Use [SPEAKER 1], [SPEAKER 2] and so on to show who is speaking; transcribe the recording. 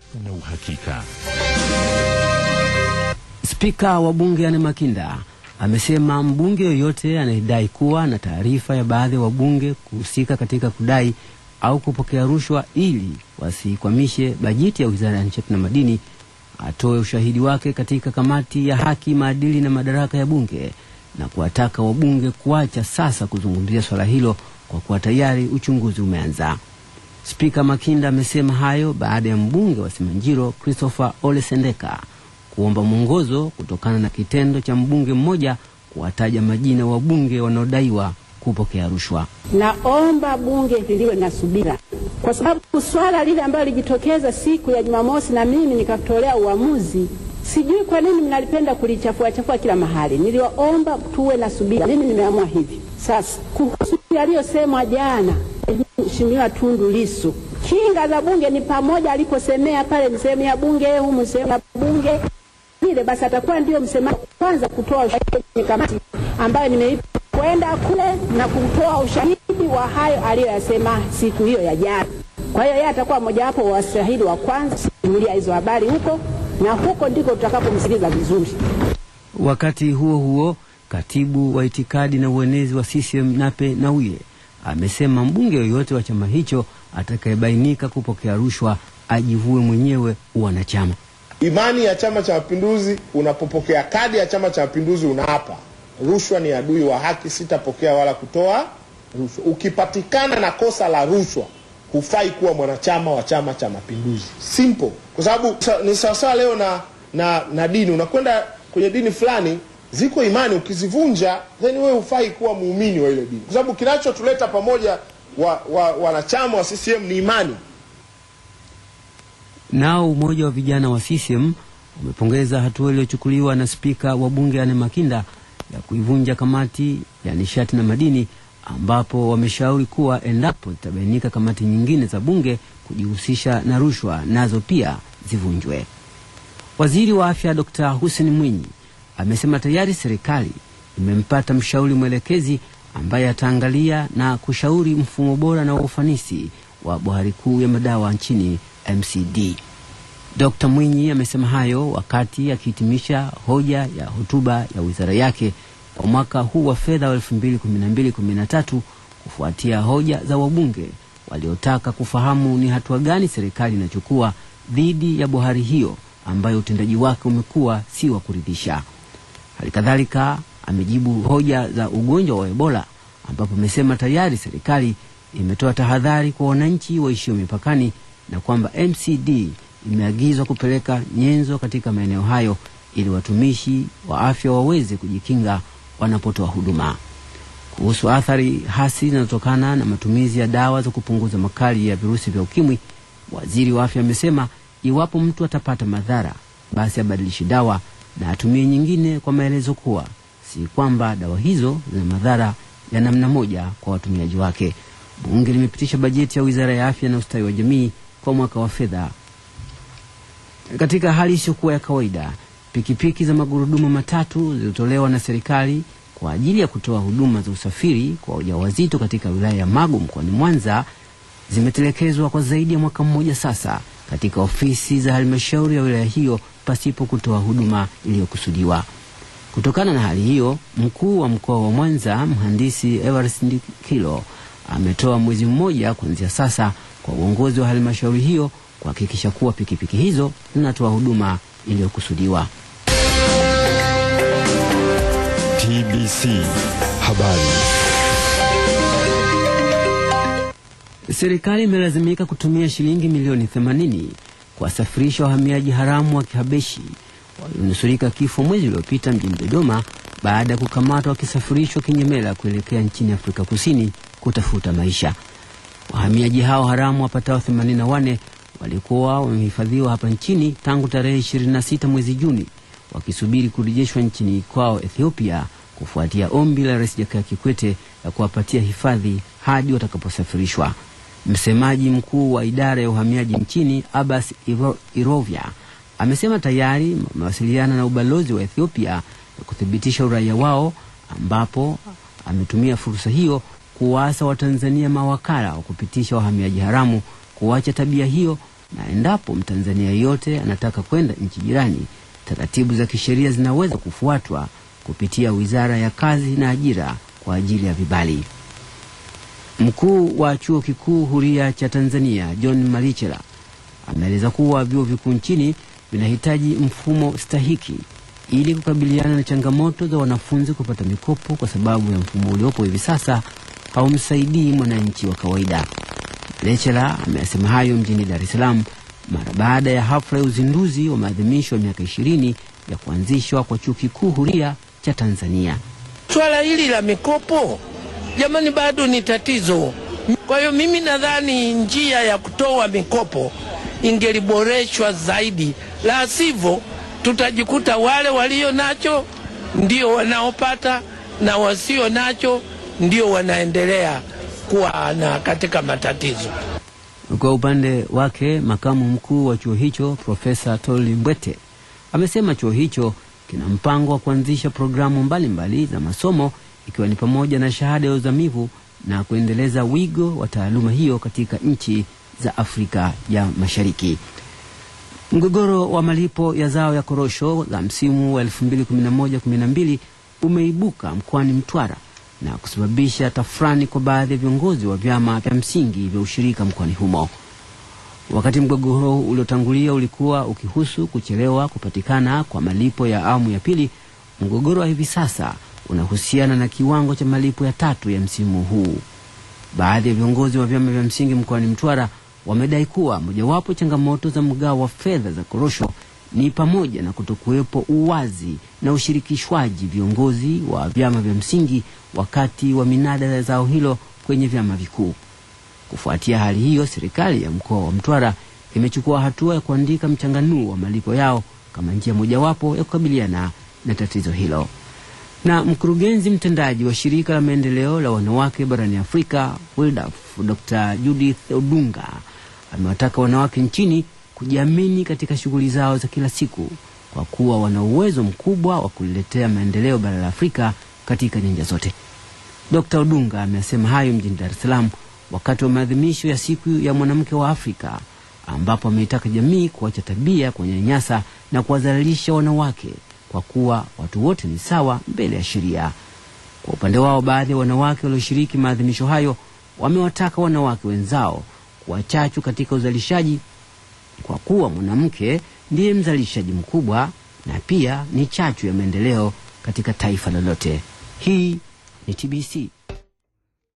[SPEAKER 1] na uhakika.
[SPEAKER 2] Spika wa bunge Anne Makinda amesema mbunge yoyote anayedai kuwa na taarifa ya baadhi ya wabunge kuhusika katika kudai au kupokea rushwa ili wasikwamishe bajeti ya Wizara ya Nishati na Madini atoe ushahidi wake katika kamati ya haki, maadili na madaraka ya bunge na kuwataka wabunge kuacha sasa kuzungumzia swala hilo kwa kuwa tayari uchunguzi umeanza. Spika Makinda amesema hayo baada ya mbunge wa Simanjiro Christopher Ole Sendeka kuomba mwongozo kutokana na kitendo cha mbunge mmoja kuwataja majina wabunge wanaodaiwa kupokea rushwa.
[SPEAKER 3] Naomba bunge liliwe na subira, kwa sababu swala lile ambalo lilijitokeza siku ya Jumamosi na mimi nikatolea uamuzi, sijui kwa nini mnalipenda kulichafua chafua kila mahali. Niliwaomba tuwe na subira, mimi nimeamua hivi sasa. Kuhusu yaliyosemwa jana, Mheshimiwa Tundu Lissu, kinga za bunge ni pamoja, aliposemea pale ni sehemu ya bunge, humu sehemu ya bunge vile, basi atakuwa ndio msemaji kwanza kutoa ushahidi kwenye kamati ambayo nimeipa kwenda kule na kutoa ushahidi wa hayo aliyoyasema siku hiyo ya jana. Kwa hiyo yeye atakuwa mojawapo wa washahidi wa kwanza simulia hizo habari huko, na huko ndiko tutakapomsikiliza vizuri.
[SPEAKER 2] Wakati huo huo, katibu wa itikadi na uenezi wa CCM Nape Nnauye amesema mbunge yoyote wa chama hicho atakayebainika kupokea rushwa ajivue mwenyewe uwanachama.
[SPEAKER 4] Imani ya Chama cha Mapinduzi, unapopokea kadi ya Chama cha Mapinduzi unaapa rushwa ni adui wa haki, sitapokea wala kutoa rushwa. Ukipatikana na kosa la rushwa, hufai kuwa mwanachama wa Chama cha Mapinduzi. Simple, kwa sababu ni sawasawa leo na, na, na dini. Unakwenda kwenye dini fulani, ziko imani, ukizivunja then wewe hufai kuwa muumini wa ile dini, kwa sababu kinachotuleta pamoja wanachama wa, wa, wa CCM ni imani.
[SPEAKER 2] Nao umoja wa vijana wa CCM umepongeza hatua iliyochukuliwa na spika wa bunge Anne Makinda ya kuivunja kamati ya nishati na madini, ambapo wameshauri kuwa endapo zitabainika kamati nyingine za bunge kujihusisha na rushwa, nazo pia zivunjwe. Waziri wa afya Dr. Hussein Mwinyi amesema tayari serikali imempata mshauri mwelekezi ambaye ataangalia na kushauri mfumo bora na wa ufanisi wa bohari kuu ya madawa nchini MCD. Dr. Mwinyi amesema hayo wakati akihitimisha hoja ya hotuba ya wizara yake kwa mwaka huu wa fedha wa 2012-2013 kufuatia hoja za wabunge waliotaka kufahamu ni hatua gani serikali inachukua dhidi ya bohari hiyo ambayo utendaji wake umekuwa si wa kuridhisha. Hali kadhalika amejibu hoja za ugonjwa wa Ebola ambapo amesema tayari serikali imetoa tahadhari kwa wananchi waishio mipakani na kwamba MCD imeagizwa kupeleka nyenzo katika maeneo hayo ili watumishi wa afya waweze kujikinga wanapotoa huduma. Kuhusu athari hasi zinazotokana na matumizi ya dawa za kupunguza makali ya virusi vya ukimwi, waziri wa afya amesema iwapo mtu atapata madhara, basi abadilishi dawa na atumie nyingine, kwa maelezo kuwa si kwamba dawa hizo zina madhara ya namna moja kwa watumiaji wake. Bunge limepitisha bajeti ya wizara ya afya na ustawi wa jamii kwa mwaka wa fedha. Katika hali isiyokuwa ya kawaida, pikipiki za magurudumu matatu zilizotolewa na serikali kwa ajili ya kutoa huduma za usafiri kwa wajawazito katika wilaya ya Magu mkoani Mwanza zimetelekezwa kwa zaidi ya mwaka mmoja sasa katika ofisi za halmashauri ya wilaya hiyo pasipo kutoa huduma iliyokusudiwa. Kutokana na hali hiyo, mkuu wa mkoa wa Mwanza mhandisi Everest Ndikilo ametoa mwezi mmoja kuanzia sasa kwa uongozi wa halmashauri hiyo kuhakikisha kuwa pikipiki hizo zinatoa huduma iliyokusudiwa.
[SPEAKER 1] TBC Habari.
[SPEAKER 2] Serikali imelazimika kutumia shilingi milioni 80 kuwasafirisha wahamiaji haramu wa Kihabeshi walionusurika kifo mwezi uliopita mjini Dodoma baada ya kukamatwa wakisafirishwa kinyemela kuelekea nchini Afrika Kusini kutafuta maisha. Wahamiaji hao haramu wapatao 84 walikuwa wamehifadhiwa hapa nchini tangu tarehe 26 mwezi Juni wakisubiri kurejeshwa nchini kwao Ethiopia kufuatia ombi la Rais Jakaya Kikwete la kuwapatia hifadhi hadi watakaposafirishwa. Msemaji mkuu wa idara ya uhamiaji nchini Abbas Iro, Irovya amesema tayari amewasiliana na ubalozi wa Ethiopia na kuthibitisha uraia wao, ambapo ametumia fursa hiyo kuwaasa Watanzania mawakala wa kupitisha wahamiaji haramu kuacha tabia hiyo na endapo Mtanzania yeyote anataka kwenda nchi jirani, taratibu za kisheria zinaweza kufuatwa kupitia Wizara ya Kazi na Ajira kwa ajili ya vibali. Mkuu wa Chuo Kikuu Huria cha Tanzania John Malichela ameeleza kuwa vyuo vikuu nchini vinahitaji mfumo stahiki ili kukabiliana na changamoto za wanafunzi kupata mikopo, kwa sababu ya mfumo uliopo hivi sasa haumsaidii mwananchi wa kawaida. Malichela ameyasema hayo mjini Dar es Salaam mara baada ya hafla ya uzinduzi wa maadhimisho ya miaka ishirini ya kuanzishwa kwa Chuo Kikuu Huria cha Tanzania.
[SPEAKER 5] Swala hili la mikopo jamani, bado ni tatizo. Kwa hiyo mimi nadhani njia ya kutoa mikopo ingeliboreshwa zaidi, la sivyo tutajikuta wale walio nacho ndio wanaopata na wasio nacho ndio wanaendelea kuwa na katika matatizo.
[SPEAKER 2] Kwa upande wake makamu mkuu wa chuo hicho Profesa Toli Mbwete amesema chuo hicho kina mpango wa kuanzisha programu mbalimbali mbali za masomo ikiwa ni pamoja na shahada ya uzamivu na kuendeleza wigo wa taaluma hiyo katika nchi za Afrika ya Mashariki. Mgogoro wa malipo ya zao ya korosho za msimu wa 2011-12 umeibuka mkoani Mtwara na kusababisha tafrani kwa baadhi ya viongozi wa vyama vya msingi vya ushirika mkoani humo. Wakati mgogoro uliotangulia ulikuwa ukihusu kuchelewa kupatikana kwa malipo ya awamu ya pili, mgogoro wa hivi sasa unahusiana na kiwango cha malipo ya tatu ya msimu huu. Baadhi ya viongozi wa vyama vya msingi mkoani Mtwara wamedai kuwa mojawapo changamoto za mgao wa fedha za korosho ni pamoja na kutokuwepo uwazi na ushirikishwaji viongozi wa vyama vya msingi wakati wa minada ya zao hilo kwenye vyama vikuu. Kufuatia hali hiyo, serikali ya mkoa wa Mtwara imechukua hatua ya kuandika mchanganuo wa malipo yao kama njia mojawapo ya kukabiliana na tatizo hilo. Na mkurugenzi mtendaji wa shirika la maendeleo la wanawake barani Afrika WiLDAF, Dr. Judith Odunga amewataka wanawake nchini kujiamini katika shughuli zao za kila siku kwa kuwa wana uwezo mkubwa wa kuliletea maendeleo bara la Afrika katika nyanja zote. Dr. Odunga amesema hayo mjini Dar es Salaam wakati wa maadhimisho ya siku ya mwanamke wa Afrika ambapo ameitaka jamii kuacha tabia ya kuwanyanyasa na kuwadhalilisha wanawake kwa kuwa watu wote ni sawa mbele ya sheria. Kwa upande wao, baadhi ya wanawake walioshiriki maadhimisho hayo wamewataka wanawake wenzao kuwa chachu katika uzalishaji kwa kuwa mwanamke ndiye mzalishaji mkubwa na pia ni chachu ya maendeleo katika taifa lolote. Hii ni TBC.